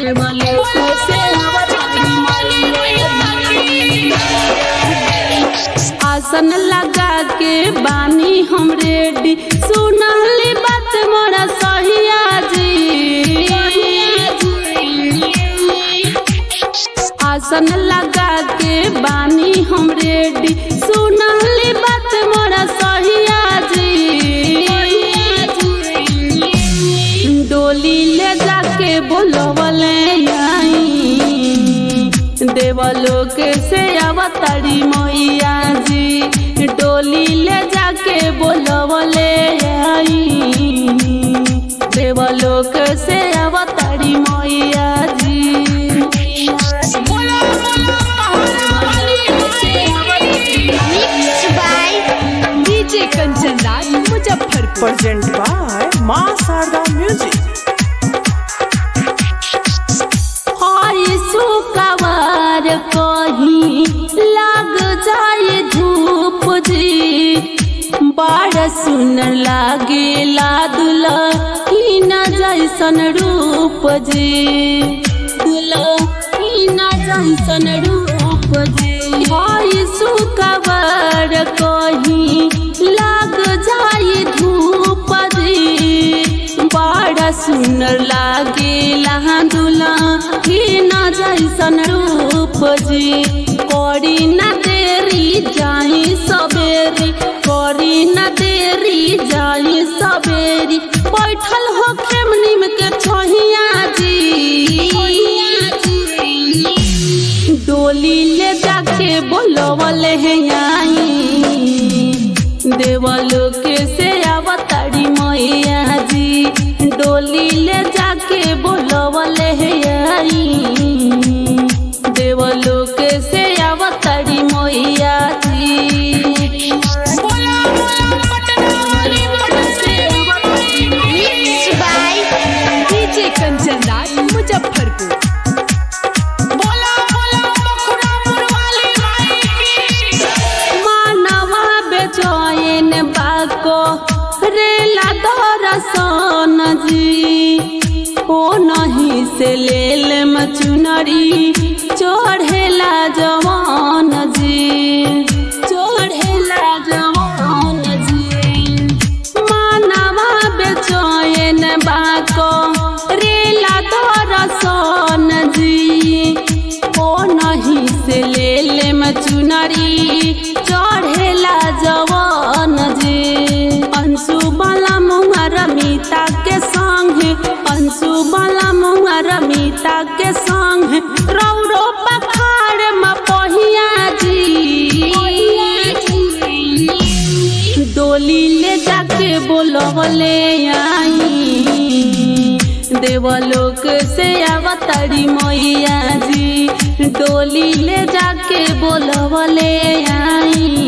देवलोक से अवतारी मैया आसन लगा के बानी हम रेडी सुनली बात मोरा सहिया जी आसन लगा के बानी हम रेडी सुनली बात मोरा सहिया जी डोली ले जाके बोलवले आई देवलोक से अवतारी मैया जी डोली ले जाके बोलवले आई देवलोक से अवतारी मैया जी Mixed by DJ Kanchan Raj Muzaffarpur. Present by Ma Sarda Music. हाय सुकवार कहीं लग जाए धूप जी बड़ सुनर लागे लादुल ही न जैसन रूप जी दुला ही न जैसन रूप जी हाय सुकवार कहीं लग जाए धूप जी बड़ा सुंदर लागे दुला ही न जैसन रूप जी करी न देरी जाई सबेरी करी न देरी जाई सबेरी बैठल हो खेमनीम के छोहिया जी डोली ले जाके बोलवले है आई देवलोक से अवतारी मैया जी डोली ले जाके बोलवले है आई देवलोक से अवतारी मैया जी Mixed by DJ Kanchan Raj Muzaffarpur. मानवा बेचैन बाको रेला दरसन जी ओ नहीं से लेल मचुनरी चढ़ेला जवान जी चढ़ेला जवान जी मानवा बेचैन बाको रेला दरसन जी ओ नहीं से ले ले मचुनरी चढ़ेला जवान जी अंशु बाला मुआ रमिता के संग अंशु बाला मुआ रमिता के संग रौरो पखाड़ में पहिया जी डोली ले जाके बोलवले आई देवलोक से अवतारी मैया जी डोली ले जाके बोलवले आई